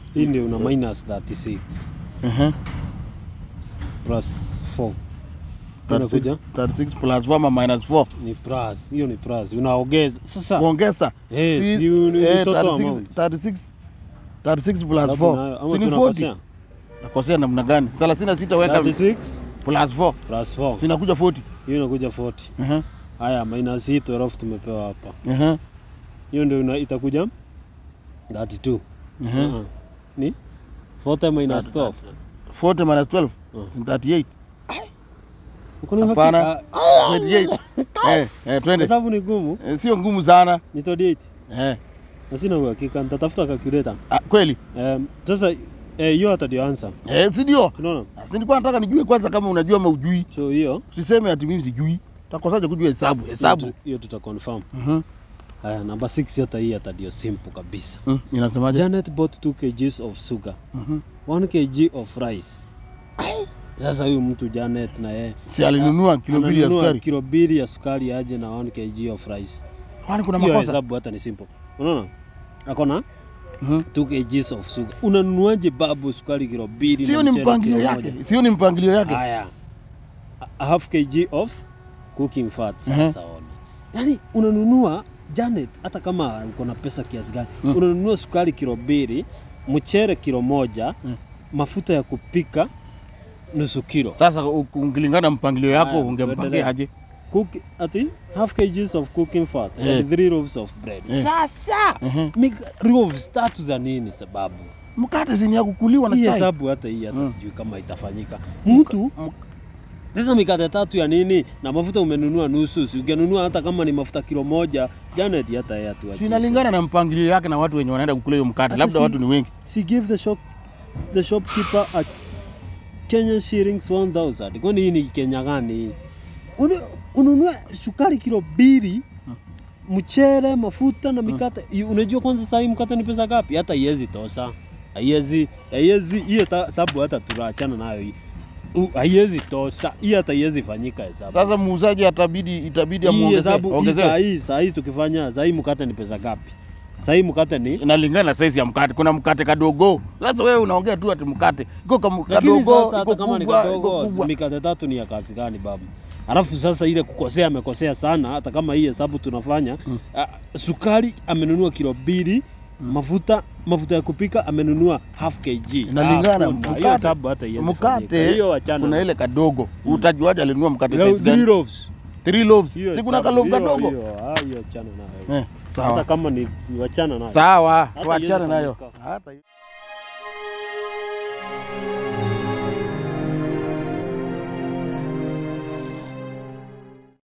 hii ndio una minus 36 Ehe. plus 4 36 inakuja 36 plus 4 ama minus 4 ni plus hiyo ni plus unaongeza sasa kuongeza Eh, Si- si uni- eh, ni total 36 amount. 36 36 plus sababu 4 nayo- ama si ni 40 tunakosea? nakosea namna gani 36 weka 36 plus 4 plus 4 sinakuja 40 hiyo inakuja 40 Ehe. haya minus hii 12 tumepewa hapa Ehe. hiyo ndio ina- itakuja 32 Ehe. uh-huh. ni 40 minus 12 40 minus 12 Oh. ni 38 Uko na hapana uhakika? 28 eh eh twende hesabu ni gumu Eh, sio ngumu sana ni 38 eh na sina uhakika nitatafuta calculator ah, kweli um, sasa eh, hiyo hata ndio answer eh si ndio unaona si nilikuwa nataka nijue kwanza kama unajua ama ujui so hiyo usiseme ati mimi sijui takosaje kujua hesabu hesabu hiyo tu- hiyo tuta confirm Mhm. haya namba 6 hata hii hata ndio simple kabisa Mm, inasemaje Janet bought 2 kgs of sugar 1 kg of rice sasa huyu mtu Janet na yeye si alinunua kilo mbili ya ananunua sukari kilo mbili ya sukari aje na 1 kg of rice kwani kuna hiyo makosa hesabu hata ni simple unaona akona Mhm. 2 kgs of sugar unanunuaje babu sukari kilo mbili sio na ni mchele mpangilio kilo yake moja? sio ni mpangilio yake haya a half kg of cooking fat sasa ona yani unanunua Janet hata kama uko na pesa kiasi gani unanunua sukari kilo mbili mchere kilo moja mafuta ya kupika nusu kilo sasa u- ukilingana mpangilio yako Haya, ungempangia tuendelee. aje Cook, ati half kgs of cooking fat Eh. and three loaves of bread sasa mika- loaves tatu za nini sababu mkate zini ya kukuliwa na hii chai hesabu hata hii hata sijui kama itafanyika mtu sasa mikate tatu ya nini na mafuta umenunua nusu si ungenunua hata kama ni mafuta kilo moja Janet hata yeye Si atuachie inalingana na mpangilio yake na watu wenye wanaenda kukula hiyo mkate Hata labda si- watu ni wengi she give the shop the shopkeeper a Kenyan shillings 1000 kwani hii ni Kenya gani hii Unu- ununue sukari kilo mbili mchele mafuta na mikate I- unajua kwanza saa hii mkate ni pesa ngapi hata iwezi tosha haiwezi haiwezi hiyo ta- hesabu hata tunaachana nayo hii U- haiwezi tosha hii hata iwezi fanyika hesabu sasa muuzaji atabidi itabidi hii amuongezee hesabu hii saa ongezee hii saa hii tukifanya saa hii mkate ni pesa ngapi saa hii mkate ni inalingana na size ya mkate kuna mkate kadogo sasa wewe unaongea tu ati mkate iko kam- lakini kadogo sasa iko hata kama ni kubwa iko kadogo kubwa mikate tatu ni ya kazi gani babu alafu sasa ile kukosea amekosea sana hata kama hii hesabu tunafanya mm. sukari amenunua kilo mbili mafuta mafuta ya kupika amenunua half kg inalingana Hakuna. Hiyo mkate hesabu hata haiwezi fanyika. mkate hiyo wachana kuna ile kadogo utajuaje alinunua mkate Leo size gani three loaves three loaves Hiyo si kuna hesabu, kalofu hiyo- kadogo hiyo ah, hiyo achana nayo eh hata sawa kama ni ni wachana nayo sawa Hata tuachane haiwezi nayo fanyika. hata